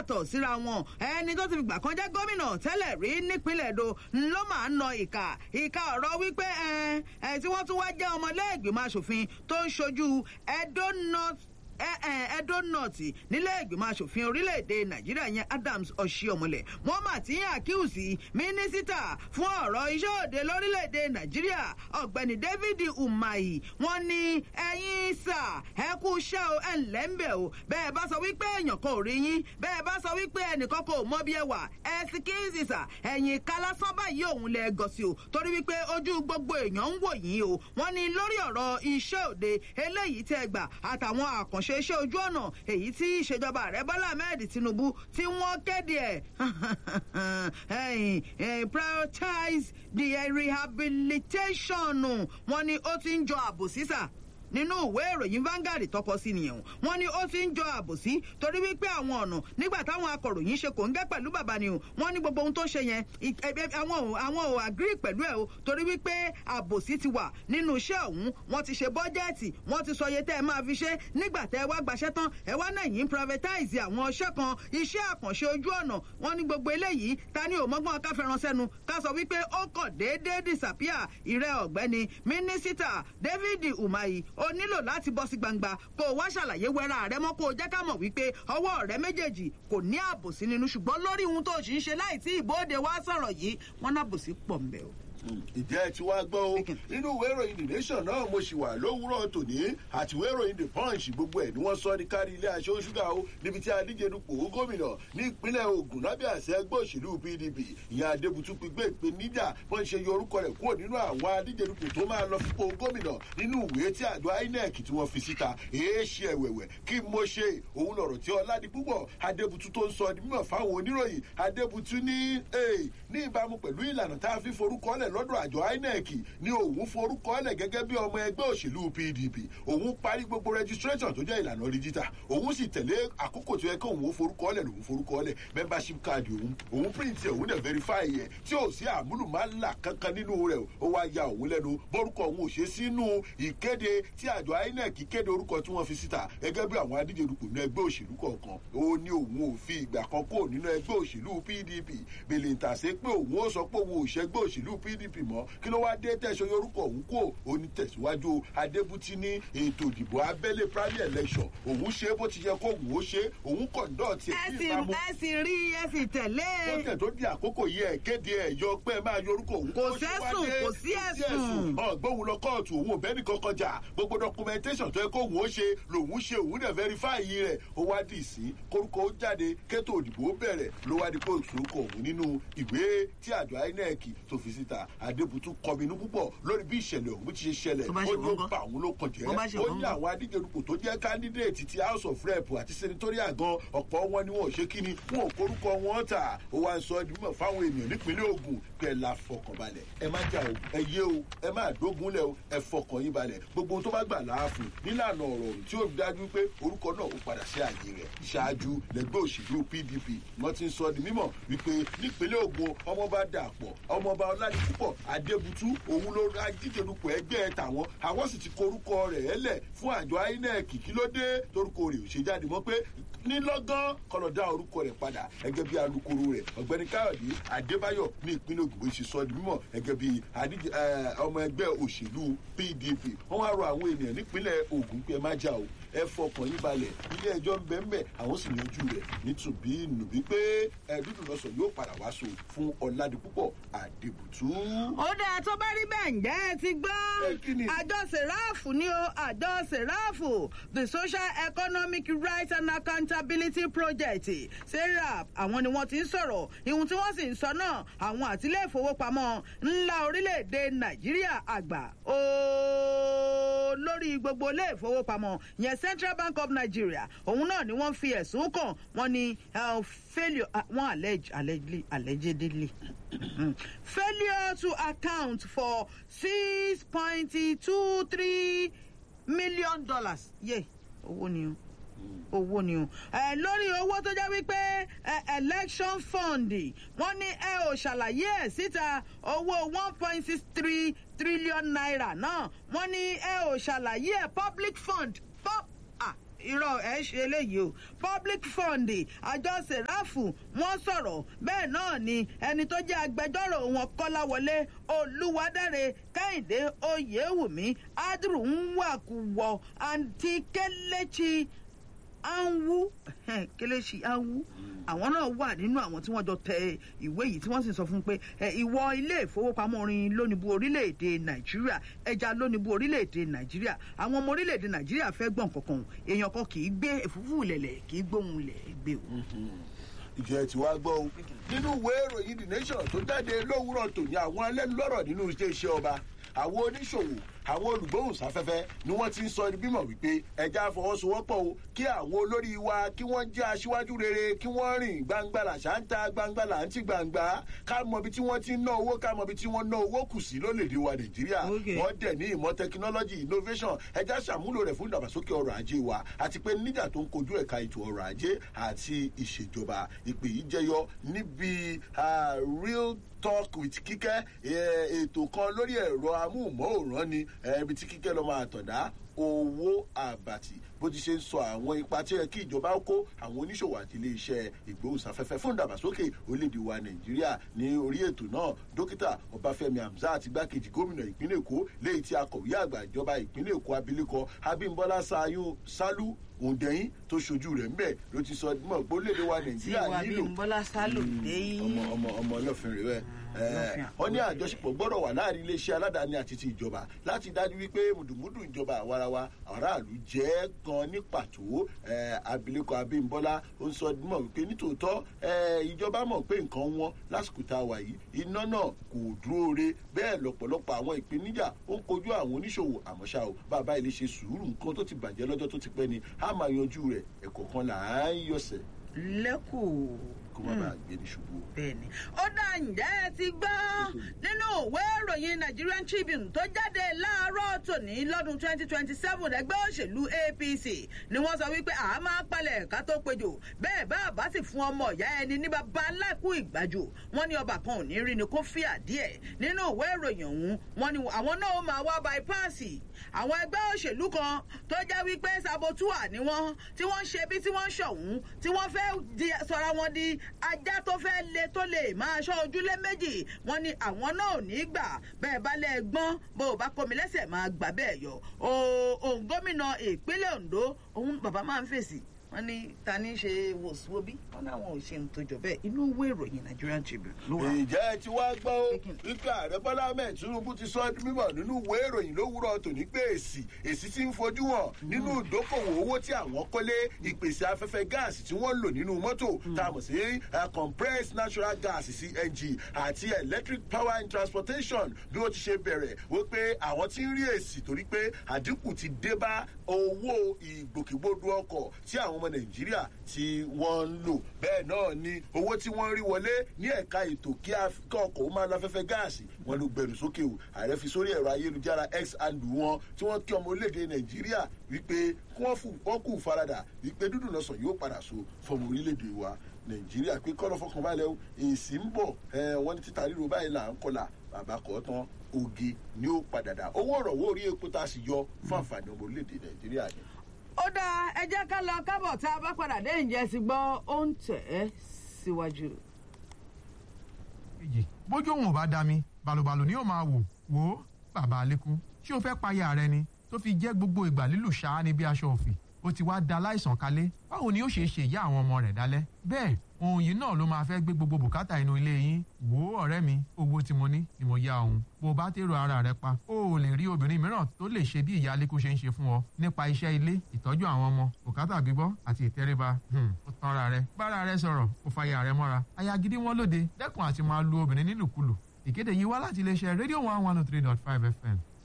yàtọ̀ síra wọn ẹni tó ti fìgbà kan jẹ́ gómìnà tẹ́lẹ̀ rí nípínlẹ̀ èdò ló máa ń nà ìkà ìkà ọ̀rọ̀ wípé ẹ ẹ tí wọ́n tún wá jẹ́ ọmọlẹ́gbìmọ̀ asòfin tó ń ṣojú Edo North Edo North nílé ìgbìmọ̀ asòfin orílẹ̀-èdè Nàìjíríà yẹn Adams Oshiomhole wọ́n mà ti ń àkíyèsí mínísítà fún ọ̀rọ̀ iṣẹ́ òde lórílẹ̀-èdè Nàìjíríà ọ̀gbẹ́ni David Umahi wọ́n ní ẹ̀yin sà ẹ kú iṣẹ́ o ẹ̀ ńlẹ́ ń bẹ̀ o bẹ́ẹ̀ bá sọ wípé èèyàn kan ò rí yín bẹ́ẹ̀ bá sọ wípé ẹnìkan kò mọ bí ẹ wà ẹ sì kí n sì sà ẹ̀yìn kálásán báyìí òun lẹ gọ̀ sí o torí wípé ojú gbogbo èèyàn ń wò yín o wọ́n ní lórí ọ̀rọ̀ iṣẹ́ òde eléyìí tẹ́ gbà àtàwọn àkànṣe iṣẹ́ ojú ọ̀nà èyí tí ìṣèjọba ààrẹ bọ́lá ahmed tinubu tí wọ́n kéde ẹ̀ prioritize the rehabilitation wọ́n ní ó ti ń jọ àbòsí sà nínú ìwé ìròyìn Vanguard tọkọ sí nìyẹn wọ́n ní ó ti ń jọ àbòsí torí wípé àwọn ọ̀nà nígbà táwọn akọ̀ròyìn ṣe kò ń gẹ́ pẹ̀lú bàbá ni o wọ́n ní gbogbo ohun tó ṣe yẹn àwọn ò àwọn ò agree pẹ̀lú ẹ̀ o torí wípé àbòsí ti wà nínú iṣẹ́ ọ̀hún wọ́n ti ṣe bọ́jẹ́ẹ̀tì wọ́n ti sọ iye tẹ́ ẹ máa fi ṣe nígbà tẹ́ ẹ wá gbaṣẹ́ tán ẹ wá náà yín privatize àwọn iṣẹ́ kan iṣẹ́ àkànṣe ojú ọ̀nà wọ́n ní gbogbo eléyìí ta ni òmọ́gbọ́n káfẹ́ràn sẹ́nu ká sọ wípé ó kàn déédéé disappear ìrẹ́ ọ̀gbẹ́ni mínísítà David Umahi o nílò láti bọ́ sí gbangba kó o wá ṣàlàyé wẹ́rà rẹ mọ́ kó o jẹ́ ká mọ̀ wípé ọwọ́ rẹ méjèèjì kò ní àbòsí nínú ṣùgbọ́n lórí ohun tó ṣì ń ṣe láì tí ìbòde wá sọ̀rọ̀ yìí wọ́n nábòsí pọ̀ ń bẹ̀ o ìjẹ́ tí wàá gbọ́ o nínú ìwé ìròyìn the nation náà mo ṣì wà lówùúrọ̀ tòní àti ìwé ìròyìn the punch gbogbo ẹ̀ ni wọ́n sọ ní kárí ilé aṣọ ṣúgà o níbi tí adíje dupò gómìnà ní ìpínlẹ̀ Ògùn lábẹ́ àṣẹ ẹgbẹ́ òṣèlú PDP ìyá Adébútú pípé ìpè níjà wọ́n ṣe yọ orúkọ rẹ̀ kúrò nínú àwọn adíje dupò tó máa lọ fipò gómìnà nínú ìwé tí àjọ INEC tí wọ́n fi síta èé ṣe ẹ̀wẹ̀wẹ̀ kí mo ṣe òun lọ̀rọ̀ tí Ọládipúpọ̀ Adébútú tó ń sọ di mímọ̀ fáwọn oníròyìn Adébútú ní ní ìbámu pẹ̀lú ìlànà tá a fi forúkọ lẹ̀ lọ́dọ̀ àjọ INEC ní òun forúkọ lẹ̀ gẹ́gẹ́ bí ọmọ ẹgbẹ́ òṣèlú PDP òun parí gbogbo registration tó jẹ́ ìlànà díjítà òun sì tẹ̀lé àkókò tó yẹ kí òun forúkọ lẹ̀ lòun forúkọ lẹ̀ membership card òun òun print ẹ̀ òun dẹ̀ verify ẹ̀ tí ò sí àmúlùmálà kankan nínú rẹ̀ ó wá ya òun lẹ́nu bórúkọ òun ò ṣe sínú ìkéde tí àjọ INEC kéde orúkọ tí wọ́n fi síta gẹ́gẹ́ bí àwọn adíje dupò nínú ẹgbẹ́ òṣèlú kọ̀ọ̀kan ó ní òun ò fi ìgbà kan kó nínú ẹgbẹ́ òṣèlú PDP bèlè ìtàsé pé òun ó sọ pé òun ò ṣẹgbẹ́ òṣèlú PDP mọ́ kí ló wá dé tẹ̀sán yorùkọ òun kò onítẹ̀síwájú adébútí ní ètò ìdìbò abẹ́lé primary election òun ṣe bó ti yẹ kó òun ó ṣe òun kọ̀ǹdọ̀tì ẹ sì ẹ sì rí ẹ sì tẹ̀lé. ó tẹ̀ tó di àkókò yìí ẹ̀ kéde ẹ̀ yọ pé ẹ máa yorùkọ òun. kò sẹ́sùn kò sí ẹ̀sùn. ọ̀gbọ́n lọ kóòtù òun ò bẹ́ẹ̀ kankan jà gbogbo documentation tó yẹ kó òun ó ṣe lòun ṣe òun dẹ̀ verify yìí rẹ̀ ó wá dì sí kórúkọ ó jáde kétò òdìbò bẹ̀rẹ̀ ló wá di kóòtù orúkọ òun nínú ìwé tí àjọ INEC tó fi síta adébútú kọminú púpọ̀ lórí bí ìṣẹ̀lẹ̀ ọ̀hún ti ṣe ṣẹlẹ̀ ó ló bá òun ló kàn jẹ́ ó ní àwọn adíjerupò tó jẹ́ kándídéètì ti house of rep àti senatorial gan ọ̀pọ̀ wọn ni wọn ò ṣe kíni wọn ò korúkọ wọn tà ó wá ń sọ ẹdùn mọ̀ fáwọn ènìyàn nípínlẹ̀ Ògùn pẹ̀ la fọkànbalẹ̀ ẹ má jà o ẹ yé o ẹ má dógunlẹ̀ o ẹ fọkàn yín balẹ̀ gbogbo ohun tó bá gbà láàfin nílànà ọ̀rọ̀ tí ó dájú pé orúkọ náà ó padà sí àyè rẹ̀ ṣáájú lẹ́gbẹ́ òṣèlú PDP wọ́n ti ń sọ di mímọ̀ wípé nípínlẹ̀ Ògùn ọmọọba Dàpọ̀ ọmọọba Ọládipúpọ̀ Adébútú òun ló ra jíjẹ̀dupò ẹgbẹ́ tàwọn àwọn sì ti korúkọ rẹ̀ ẹlẹ̀ fún àjọ INEC kí ló dé torúkọ rẹ̀ ò ṣe jáde mọ́ pé nílọ́gán kọlọ̀ dá orúkọ rẹ̀ padà gẹ́gẹ́ bí alukoro rẹ̀ ọ̀gbẹ́ni káyọ̀dé adébáyọ̀ ní ìpínlẹ̀ ògùn ṣe sọ di mímọ̀ gẹ́gẹ́ bí ọmọ ẹgbẹ́ òṣèlú pdp wọ́n wá rọ àwọn ènìyàn nípínlẹ̀ ògùn pé ẹ má jà o ẹ fọkàn yín balẹ̀ ilé ẹjọ́ ń bẹ́ẹ̀ mẹ́ àwọn sì yanjú rẹ̀ nítùbí nùbí pé ẹ̀ẹ́dúdú lọ́sọ̀ yóò padà wá so fún ọ̀làdìpúpọ̀ àdèbùtú. ó dáa tó bá rí bẹ́ẹ̀ ǹjẹ́ ẹ ti gbọ́ àjọ sèráàfù ni o àjọ sèráàfù the social economic rights and accountability project serap àwọn ni wọ́n ti ń sọ̀rọ̀ ihun tí wọ́n sì ń sọ náà àwọn àtìlẹ́ ìfowópamọ́ ńlá orílẹ̀-èdè nàìjíríà àgbà ooo lórí gbogbo ilé ìfowópamọ́ yẹn central bank of nigeria òun náà ni wọ́n fi ẹ̀sùn kàn wọ́n ní failure wọ́n allege allegedly allegedly failure to account for six point two three million dollars yé owó ni o owó ni o ẹ lórí owó tó jẹ́ wípé election fund wọ́n ní ẹ ò ṣàlàyé ẹ̀ síta owó one point six three trillion naira náà wọ́n ní ẹ ò ṣàlàyé ẹ̀ public fund pop ah irọ́ ẹ̀ ṣe eléyìí o public fund àjọ sèráfù wọ́n sọ̀rọ̀ bẹ́ẹ̀ náà ni ẹni tó jẹ́ agbẹjọ́rò wọn kọ́láwọlé olúwadáre kẹ́hìndé oyèwùmí adru nwàkúwọ̀ àǹtí kẹ́lẹ́chì anwu kelechi anwu àwọn náà wà nínú àwọn tí wọ́n jọ tẹ ìwé yìí tí wọ́n sì sọ fún pé ìwọ ilé ìfowópamọ́ orin lónìbù orílẹ̀-èdè nàìjíríà ẹja lónìbù orílẹ̀-èdè nàìjíríà àwọn ọmọ orílẹ̀-èdè nàìjíríà fẹ́ gbọ̀n kankan èèyàn kan kì í gbé èfúfú lẹ̀lẹ̀ kì í gbóhùn lẹ̀ gbé o. ìjẹ́ tí wàá gbọ́ o nínú ìwé ìròyìn the nation tó jáde lówùrọ̀ tòní àwọn alẹ́nulọ́rọ̀ nínú iṣẹ́ ọba àwọn oníṣòwò àwọn olùgbóhùnsáfẹ́fẹ́ ni wọ́n ti ń sọ ní bímọ wípé ẹja fọwọ́sowọ́pọ̀ o kí àwọn olórí wa kí wọ́n jẹ́ aṣíwájú rere kí wọ́n rìn gbangba làṣà ń ta gbangba là ń ti gbangba ká mọ ibi tí wọ́n ti ń ná owó ká mọ ibi tí wọ́n ná owó kù sí lólèdè wa nàìjíríà wọ́n dẹ̀ ní ìmọ̀ tẹkinọ́lọ́jì innovation ẹja ṣàmúlò rẹ̀ fún ìdàgbàsókè ọrọ̀ ajé wa àti pé níjà tó ń kojú ẹ̀ka ètò ọrọ̀ ajé àti ìṣèjọba ìpè yìí jẹyọ níbi real talk with kíkẹ́ ètò kan lórí ẹ̀rọ amóhùnmáwòrán ni ibi tí kíkẹ́ lọ́ máa tọ̀dá owó àbàtì bó ti ṣe ń sọ àwọn ipa tí ó yẹ kí ìjọba kó àwọn oníṣòwò àti iléeṣẹ́ ìgbóhùnsáfẹ́fẹ́ fún ìdàgbàsókè orílẹ̀-èdè wa nàìjíríà ní orí ètò náà dókítà ọbáfẹ́mi hamzat igbákejì gómìnà ìpínlẹ̀ èkó léyìí tí akọ̀wé àgbà ìjọba ìpínlẹ̀ èkó abilékọ abímbọ́lá sálú òǹdẹ̀yìn tó ṣojú rẹ̀ ńbẹ̀ ló ti sọ mọ̀ pé orílẹ̀-èdè wa nàìjíríà nílò tí wàá bí bọ́lá sálò dé ọmọ ọmọ ọmọ ọlọ́fin rẹ̀ wọ́n ní àjọṣepọ̀ gbọ́dọ̀ wà láàrin iléeṣẹ́ aládàáni àti ti ìjọba láti dájú wípé mùdùmùdù ìjọba àwarawa aráàlú jẹ́ kan ní pàtó abilékọ abímbọ́lá ó ń sọ mọ̀ wípé nítòótọ́ ìjọba mọ̀ pé nǹkan wọn lásìkò tá a wà yìí iná náà kò dúró re bẹ́ẹ̀ lọ́pọ̀lọpọ̀ àwọn ìpèníjà ó ń kojú àwọn oníṣòwò àmọ́ ṣá o bàbá ilé ṣe sùúrù nǹkan tó ti bàjẹ́ lọ́jọ́ tó ti pẹ́ ni a máa yanjú rẹ̀ ẹ̀kọ́ kan là á ń yọ̀sẹ̀. lẹ́kùn kó má bàa gbé ní ṣubú. bẹẹni ó dá ǹjẹ́ ẹ ti gbọ́ nínú ìwé ìròyìn nigerian tribune tó jáde láàárọ̀ tòní lọ́dún twenty twenty seven ẹgbẹ́ òṣèlú apc ni wọ́n sọ wípé àá máa palẹ̀ ká tó péjò bẹ́ẹ̀ bá a bá sì fún ọmọ ìyá ẹni ní bàbá aláìkú ìgbàjò wọ́n ní ọba kan ò ní rí ni kó fíà díẹ̀ nínú ìwé ìròyìn ọ̀hún wọ́n ní àwọn náà máa wá bypassì àwọn ẹgbẹ́ òṣèlú kan tó jẹ́ wípé sabotua ni wọ́n tí wọ́n ń ṣe bí tí wọ́n ń ṣọ̀hún tí wọ́n fẹ́ sọra wọn di ajá tó fẹ́ le tó lè máa ṣọ́ ojúlé méjì wọ́n ní àwọn náà ò ní gbà bẹ́ẹ̀ bá lẹ́ gbọ́n bó o bá komi lẹ́sẹ̀ máa gbà bẹ́ẹ̀ yọ òun gómìnà ìpínlẹ̀ ondo òun bàbá máa ń fèsì wọ́n ní ta ní ṣe wòsíwòbí wọ́n ní àwọn òṣèlú tó jọ bẹ́ẹ̀ inú ìwé ìròyìn nigerian tribune ló wà. ìjẹ́ tí wàá gbọ́ ó wípé ààrẹ bọ́lá ahmed tinubu ti sọ ọdún mímọ̀ nínú ìwé ìròyìn lówùrọ̀ tòní pé èsì èsì ti ń fojú hàn nínú ìdókòwò owó tí àwọn kọ́lé ìpèsè afẹ́fẹ́ gáàsì tí wọ́n lò nínú mọ́tò tá a mọ̀ sí compressed natural gas cng àti electric power and transportation bí wọ́n ti ṣe bẹ̀rẹ̀ wípé àwọn ti ń rí èsì torí pé àdínkù ti dé bá owó ìgbòkègbodò ọkọ̀ tí àwọn ọmọ nàìjíríà tí wọ́n ń lò bẹ́ẹ̀ náà ni owó tí wọ́n rí wọlé ní ẹ̀ka ètò kí ọkọ̀ ó máa lọ afẹ́fẹ́ gáàsì wọn ló gbẹ̀rù sókè o ààrẹ fi sórí ẹ̀rọ ayélujára x and wọn tí wọ́n kí ọmọ orílẹ̀-èdè nàìjíríà wípé kí wọ́n kù faradà wípé dúdú lọ́sàn yóò padà so fọmọ orílẹ̀-èdè wa nàìjíríà pé kọ́ lọ́ fọkànbalẹ̀ o èsì ń bọ̀ wọ́n ní títa ríro báyìí là ń kọlà bàbá kọ́ tán oge ni ó padà dà owó ọ̀rọ̀wọ́ orí epo tá a sì yọ fún àǹfààní ọmọ orílẹ̀-èdè nàìjíríà ni ó dáa ẹ jẹ́ ká lọ kábọ̀ tá a bá padà dé ǹjẹ́ ti gbọ́ ó ń tẹ̀ ẹ́ síwájú. bójú òun ò bá dá mi balùbalù ni yóò máa wò wò ó bàbá alẹ́kùn ṣé o fẹ́ payà rẹ ni tó fi jẹ́ gbogbo ìgbà lílù ṣáá ní bí aṣọ òfì ó ti wá da láìsàn kalẹ̀ báwo ni ó ṣe ṣe ìyá àwọn ọmọ rẹ̀ dálẹ́ bẹ́ẹ̀ ohun yìí náà ló máa fẹ́ gbé gbogbo bùkátà inú ilé yín wò ó ọ̀rẹ́ mi owó tí mo ní ni mo yá òun bó o bá tèrò ara rẹ pa o ò lè rí obìnrin mìíràn tó lè ṣe bí ìyá alẹ́kùn ṣe ń ṣe fún ọ nípa iṣẹ́ ilé ìtọ́jú àwọn ọmọ bùkátà gbígbọ́ àti ìtẹríba ó tán ara rẹ bára rẹ sọ̀rọ̀ ó fa ìyá rẹ mọ́ra aya gidi wọn lóde dẹ́kun àti máa lu obìnrin nílùkulù ìkéde yìí wá láti iléeṣẹ́ rédíò one one oh three dot five fm